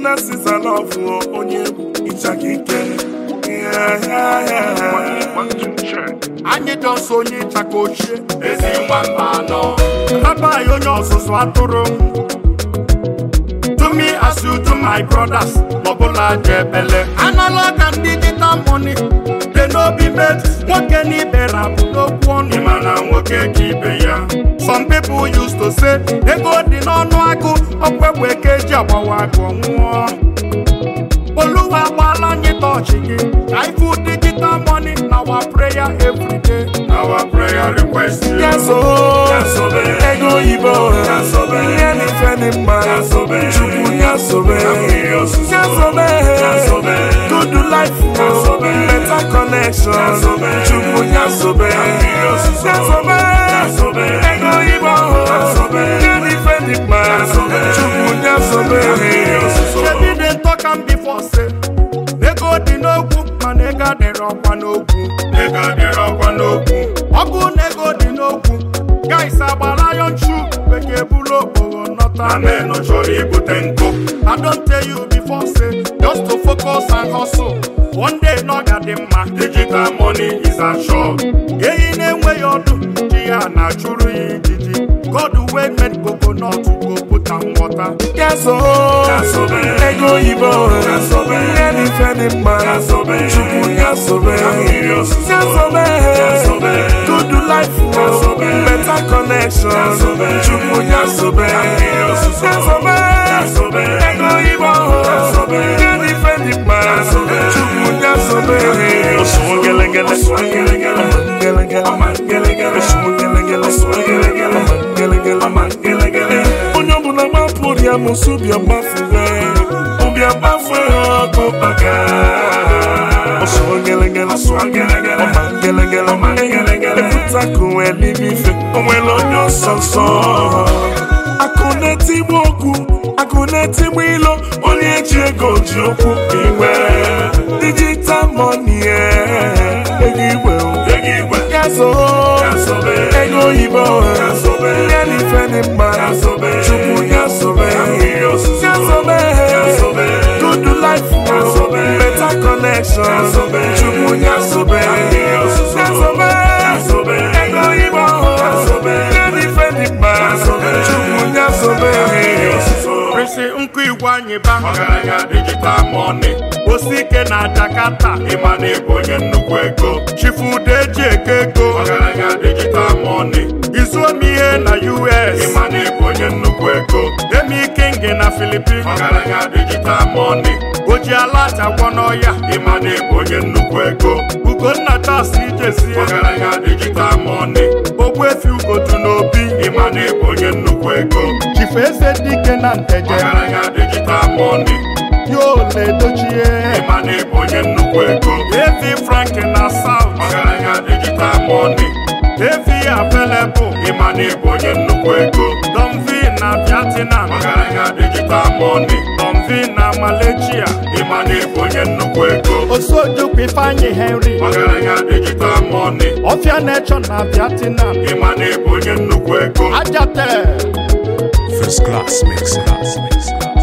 na sizalọfụ onye egwu ịchaka ike Yeah, yeah, yeah. anyị dọsọ onye ịchaka ochie ezi nwamba anọ abaghị onye ọzụzụ atụrụ to me as you do my brothers ọbụla dị ebele anala ka m digital money dị n'obi met nwoke n'ibe rapụ n'okwu ọnụ ịma na nwoke ka ibe ya some people used to say ego dị n'ọnụ agụ ọkwekwe ka eji agbawa agụ nwụọ oluwa agbaala anyị tọọchị gị ka ifu digital money na our prayer every day our prayer request you Yaso, Yasobe. ego oyibo Yasobe. ihe n'ife dị mma Yasobe. chukwu yasobe Mmiri ozuzo. yasobe Yasobe. good life Yasobe. better connection Yasobe. chukwu yasobe Mmiri ozuzo. yasobe Yasobe. ego oyibo Yasobe. ihe n'ife dị mma Yasobe. chukwu yasobe Mmiri ozuzo. shebi dey talk am before say ego dị n'okwu mana ego adịrị ọkwa n'okwu ego adịrị ọkwa n'okwu ọgụ na ego dị n'okwu guys agbara iron shoe bekee buru okporo nọta amen chọrọ ibute nkụ I don't tell you before say just to focus and hustle one day na ọ ga dị mma digital money is assured ehi na-enweghị ọdụ ji ya na-achụrụ ya ijiji God wey made coconut go put am water yaso Yasobe. ego oyibo Yasobe. ihe n'ife dị mma Yasobe. chukwu yasobe Mmiri ozuzo. yasobe Yasobe. good life Yasobe. better connection Yasobe. chukwu yasobe Mmiri ozuzo. yasobe Yasobe. ego oyibo Yasobe. ihe n'ife dị mma Yasobe. chukwu yasobe Osuo gelegele. Osuo gelegele. Gelegele. Ọma gelegele. Osuo gelegele. Osuo gelegele. Ọma gelegele. Ọma gelegele. onye ọbụla gbapụ ụdị amụsụ bịa gbafuwe ụbịa gbafue ọkụ kpaka ọsụọ gelegele Osuo gelegele. ọma gelegele Ọma gelegele. ebutakụ elibe ife o nwere onye ọsọ nsọ akụ na-etigbu okwu akụ na-etigbu ilo onye ji ego ji okwu igwe digital money ego igwe Ego igwe. gazo Yasobe. ego oyibo Yasobe. ihe n'ife dị mma Yasobe. chukwu yasobe Mmiri ozuzo. yasobe Yasobe. good life Yasobe. better connection Yasobe. chukwu yasobe Mmiri ozuzo. yasobe Yasobe. ego oyibo Yasobe. ihe n'ife dị mma Yasobe. chukwu yasobe Mmiri ozuzo. resi nkụ igwe anyị ba ọgaranya digital money osike na Jakarta ịma na ịbụ onye nnukwu ego chifude eji eke ego ọgaranya digital money izuomi ihe na US ịma na ịbụ onye nnukwu ego emi king na Philippines ọgaranya digital money oji ala chagwọ n'ọya ịma na ịbụ onye nnukwu ego ugonna tas ijezie ọgaranya digital money ogbuefi ugotu n'obi ịma na ịbụ onye nnukwu ego chifu eze dike na nteje ọgaranya digital money yola edochie ịma na ịbụ onye nnukwu ego evi frank na south ọgaranya digital money evi available ịma na ịbụ onye nnukwu ego domvi na vietnam ọgaranya digital money domvi na malaysia ịma na ịbụ onye nnukwu ego osojukwu ifeanyi henry ọgaranya digital money ọfịa nation na vietnam ịma na ịbụ onye nnukwu ego ajate First class mix. Class mix.